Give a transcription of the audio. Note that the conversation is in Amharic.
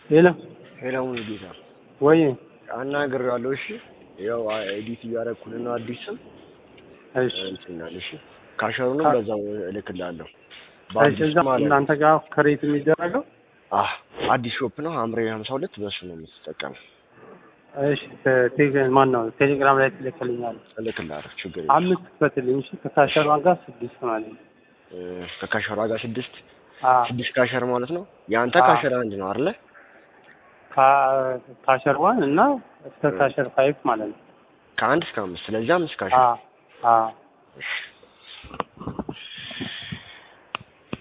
ሌላ ሄላውን ጌታ ወይ አናግሬዋለሁ። እሺ ያው ኤዲት እያደረኩልን ነው አዲስ ስም እሺ እንትናል። እሺ ካሸሩንም ካ- በዛው እልክልሃለሁ። እሺ በአዲስ እዛ ማለት ነው። እናንተ ጋር ክሬት የሚደረገው አህ አዲስ ሾፕ ነው ሐምሬ 52 በሱ ነው የምትጠቀመው። እሺ ቴሌ ማን ነው ቴሌግራም ላይ ትልክልኛል። እልክልሃለሁ ችግር የለም። አምስት ክፈትልኝ እሺ ከካሸሯ ጋር ስድስት ማለት ነው። እ፣ ከካሸሯ ጋር ስድስት አ ስድስት ካሸር ማለት ነው። የአንተ አዎ። ካሸር አንድ ነው አይደለ? ካ- ካሸር ዋን እና እስከ ካሸር ፋይቭ ማለት ነው። ከአንድ እስከ አምስት ስለዚህ አምስት ካሸር አ አ እሺ